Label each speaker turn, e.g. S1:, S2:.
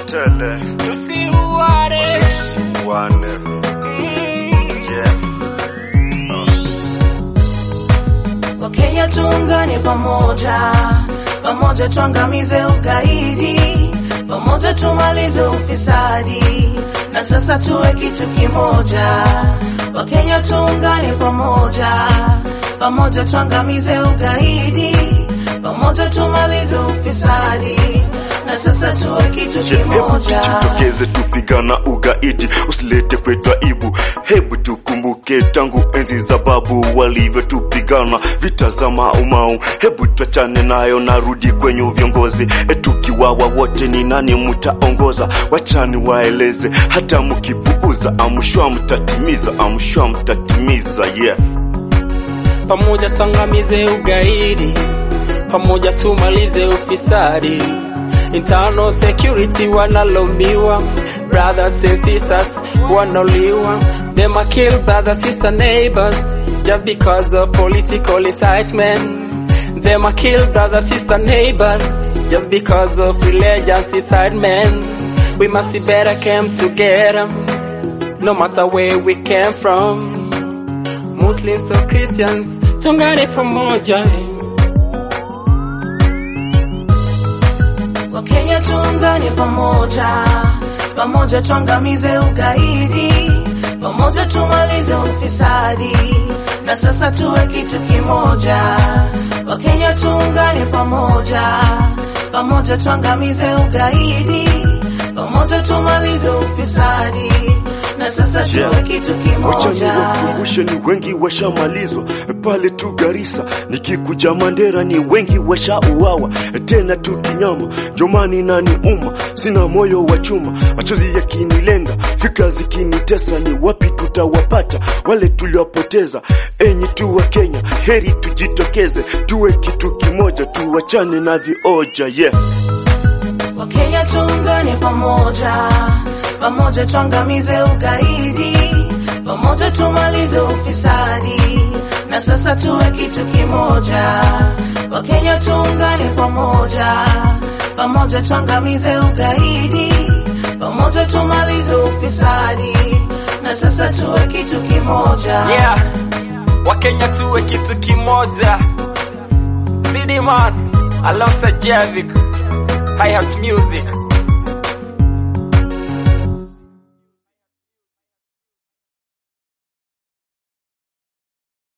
S1: tele
S2: tusiuane
S1: tusiuane. Yeah.
S3: Wakenya tuungane pamoja, pamoja tuangamize ugaidi, pamoja tumalize ufisadi, na sasa tuwe kitu kimoja. Wakenya tuungane pamoja, pamoja tuangamize ugaidi, pamoja tumalize ufisadi, na sasa tuwe kitu
S1: Je, hebu
S3: kimoja.
S1: tujitokeze tupigana ugaidi, usilete kwetu aibu. Hebu tukumbuke tangu enzi za babu walivyotupigana vita za maumau. Hebu tuachane nayo, narudi kwenye viongozi. E, tukiwawa wote ni nani mtaongoza? Wachani waeleze, hata mkipuuza, amshwa mtatimiza, amshwa mtatimiza. Yeah.
S2: pamoja tuangamize ugaidi, pamoja tumalize ufisadi. Internal security wanalaumiwa, brothers and sisters wanauliwa. Them a kill brother, sister, neighbors just because of political incitement. Them a kill brother, sister, neighbors just because of religious incitement. We must be better come together, no matter where we came from. Muslims or Christians, tungane pamoja.
S3: Wakenya tuungane pamoja, pamoja tuangamize ugaidi, pamoja tumalize ufisadi, na sasa tuwe kitu kimoja. Wakenya tuungane pamoja, pamoja tuangamize ugaidi, pamoja tumalize ufisadi, na sasa tuwe kitu
S1: Wachani
S3: kimoja.
S1: wakumbushe, ni wengi washamalizwa pale tu Garissa, nikikuja Mandera ni wengi washauawa tena tu kinyama. Jomani nani uma, sina moyo wa chuma, machozi yakinilenga, fikra zikinitesa, ni wapi tutawapata wale tuliwapoteza? Enyi tu wa Kenya, heri tujitokeze, tuwe kitu kimoja, tuwachane na vioja yeah.
S3: Wakenya tuungane pamoja, pamoja tuangamize ugaidi, pamoja tumalize ufisadi, na sasa tuwe kitu kimoja. Wakenya tuungane pamoja, pamoja tuangamize ugaidi, pamoja tumalize ufisadi, na sasa tuwe kitu kimoja.
S2: Yeah, Wakenya tuwe kitu kimoja. CD man alongside Javik, hi hat music.